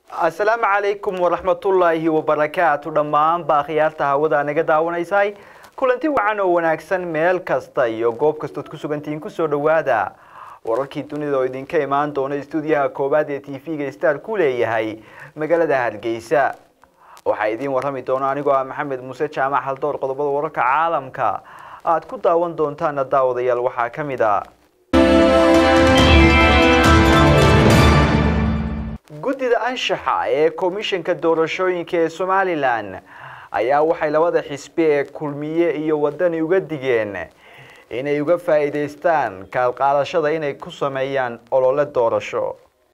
asalaamu calaykum waraxmatullaahi wabarakaatu dhammaanba khiyaarta hawada naga daawanaysay kulanti wacan oo wanaagsan meel kasta iyo goob kastood ku sugantihiin kusoo dhowaada wararkii dunida oo idinka imaan doona stuudiyaha koowaad ee t v-ga star ku leeyahay magaalada hargeysa waxaa idiin warrami doona anigoo ah maxamed muuse jaamac haldoor qodobada wararka caalamka aad ku daawan doontaana daawadayaal waxaa ka mid a guddida anshaxa ee komishanka doorashooyinka ee somalilan ayaa waxay labada xisbi ee kulmiye iyo wadani uga digeen inay uga faa'iidaystaan kaalqaadashada inay ku sameeyaan olole doorasho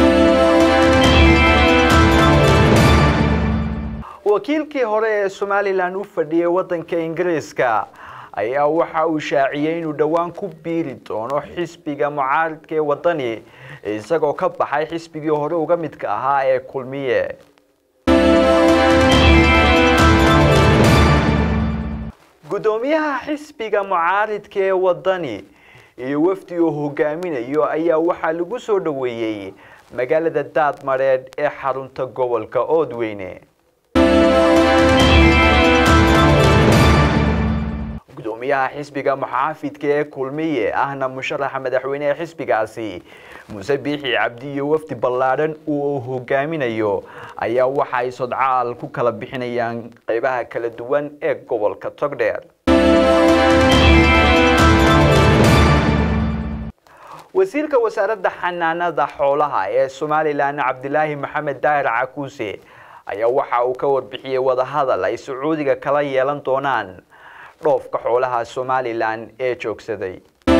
wakiilkii hore ee somalilan u fadhiyay waddanka ingiriiska ayaa waxa uu shaaciyey inuu dhowaan ku biiri doono xisbiga mucaaridka ee wadani isagoo ka baxay xisbigii hore uga midka ahaa ee kulmiye guddoomiyaha xisbiga mucaaridka ee wadani iyo wafdi uu hogaaminayo ayaa waxaa lagu soo dhoweeyey magaalada daadmareedh ee xarunta gobolka oodweyne gudoomiyaha xisbiga muxaafidka ee kulmiye ahna musharaxa madaxweyne ee xisbigaasi muuse biixi cabdi iyo wafdi ballaadhan uu hogaaminayo ayaa waxa ay sodcaal ku kala bixinayaan qeybaha kala duwan ee gobolka togdheer wasiirka wasaaradda xanaanada xoolaha ee somalilan cabdilaahi maxamed daahir cakuuse ayaa waxa uu ka warbixiyey wadahadal ay sacuudiga kala yeelan doonaan dhoofka xoolaha somalilan ee joogsaday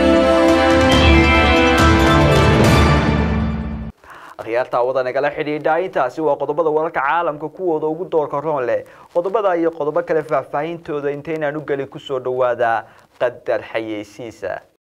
akhyaarta wada nagala xidhiidha intaasi waa qodobada wararka caalamka kuwooda ugu doorka roon leh qodobada iyo qodobo kale faahfaahintooda intaynaan u gelin kusoo dhawaada qadar xayeysiisa